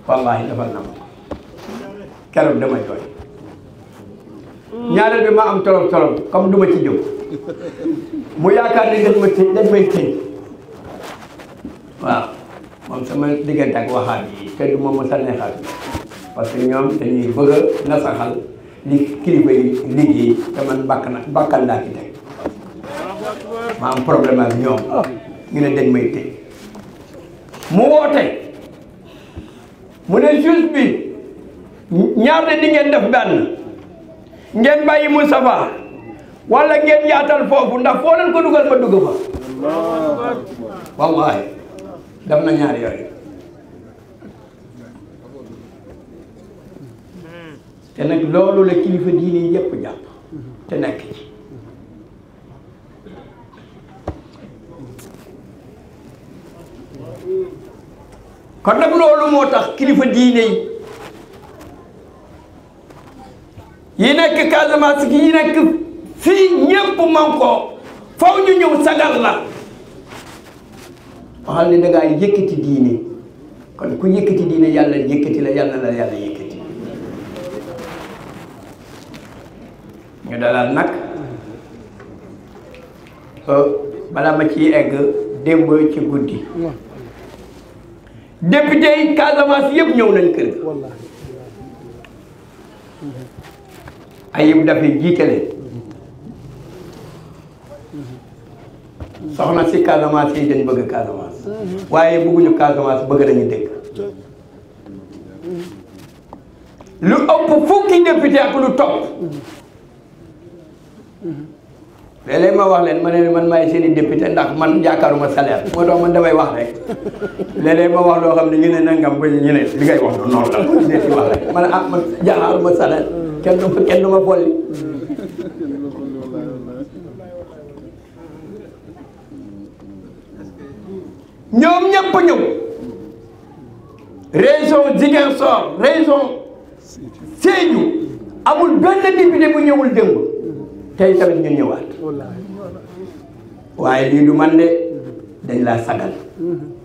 wallahi defal na ma ko keroog dama jooy ñaareel bi ma am tolof tolof comme du ma ci jóg mu yaakaar ni dañ ma tëj dañ may tëj waaw moom sama diggante ak waxaat yi te du ma mos a neexal parce que ñoom dañuy bëgg a nasaxal li kilifa yi liggéey te man bakk na bakkal laa ci teg ma am problème ak ñoom ñu ne dañ may tëj mu woote mu ne juge bi ñaar de di ngeen def benn ngeen bàyyi Moustapha wala ngeen yaatal foofu ndax foo leen ko dugal ma dugg fa wallahi def na ñaar yooyu te nag loolu la kilifa diine yi yépp jàpp te nekk ci kon nag loolu moo tax kilifa diine yi yi nekk Casamance yi nekk fii ñépp man ko faw ñu ñëw sagal la waxal ne da ngaa yëkkati diine kon ku yëkkati diine yàlla yëkkati la yàlla la yàlla yëkkati ñu dalal nag bala ma ciy egg démb ci guddi député yi Casamance yëpp ñëw nañ kër ga ayib dafay jiitale soxna si Casamance yi dañ bëgg Casamance waaye bëgguñu Casamance bëgg nañu dégg lu ëpp fukki député ak lu topp léeg-léeg ma wax leen ma ne man maay seen i député ndax man yaakaaruma salaire moo tax man damay wax rek léeg-léeg ma wax loo xam ne ñu ne nangam ba ñu ne li ngay wax du noonu la ñu ne ci wax rek man ah man yaakaaruma salaire kenn du ma kenn du ma bolli ñoom ñëpp ñëw région Ziguinchor région Sédhiou amul benn député bu ñëwul démb tey tamit ñu ñëwaat waaye lii du man de dañ laa sagal